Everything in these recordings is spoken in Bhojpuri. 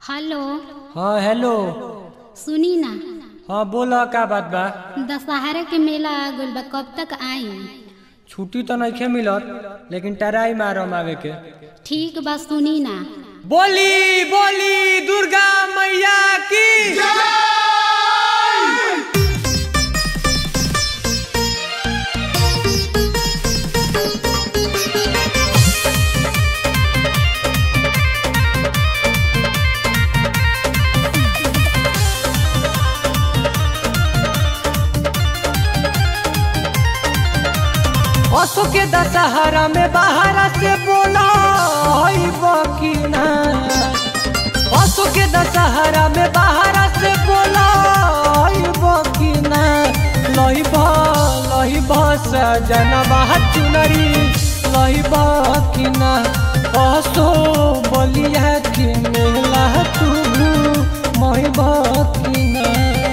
हेलो हाँ हेलो सुनी ना हाँ बोला का बात बा दशहरा के मेला आ गइल बा कब तक आई छुट्टी तो नहीं मिलत लेकिन टराई मारम आवे के ठीक बा सुनी ना बोली बोली दुर्गा मैया की असो के दशहरा में बाहर से बोला हई बकीना असो के दशहरा में बाहर से बोला हई बकीना लही बा लही बा सजनवा चुनरी लही बकीना असो बलिया की मेला तू मही बकीना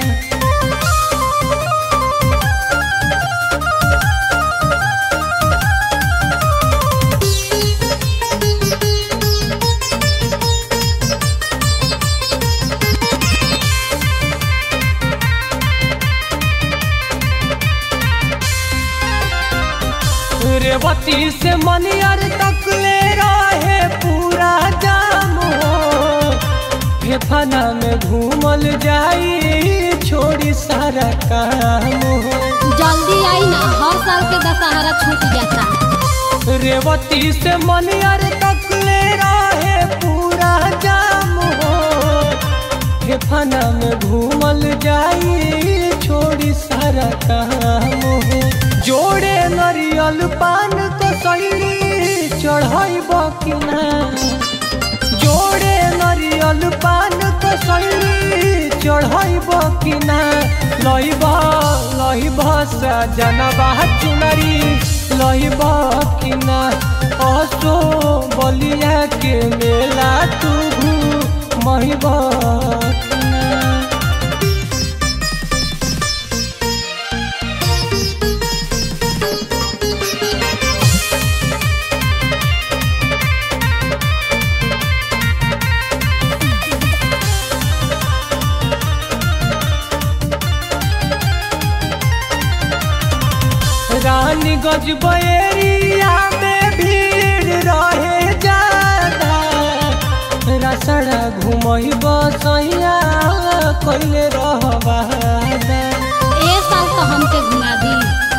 रेवती से मनियर तक ले रहे पूरा जाम हो फेफाना में घूमल जाई छोड़ी सारा काम हो जल्दी आई ना हर साल के दशहरा छूट जाता रेवती से मनियर तक ले रहे पूरा जाम हो फेफाना में घूमल जाई छोड़ी सारा काम हो जोड़े नरियल पान तो सैली चढ़ाई बकिना जोड़े नरियल पान तो सैली चढ़ाई बकिना लहिब लहिब सजनबा चुनरी लहिब किना असो बलिया के मेला तू महिब किना रानी गजबेरिया में भीड़ रहे ज्यादा रसड़ा घुमई बसैया कैले रहबादा ए साल तो हमके घुमा दी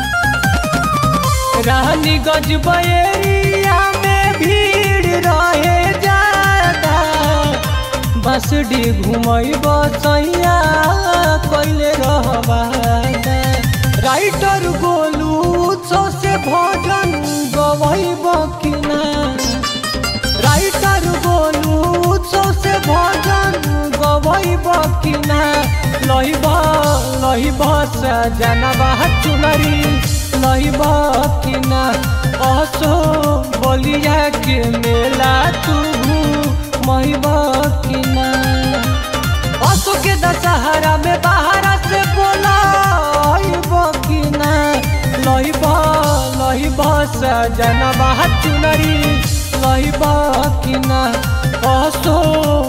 रानी गजबेरिया में भीड़ रहे ज्यादा बसडी घुमई बसैया कैले रहबादा राइटर गोलू उत्सव से भोजन गवई बकिना राइटर गोलू उत्सव से भोजन गवई बकिना लहिब लहिब सजनबा चुनरी लहिब किना असो बलिया के मेला तू महिब किना असो के दशहरा में बाहर से बोला बकिना लहिब लहिब सजनबा चुनरी लहिब किना असो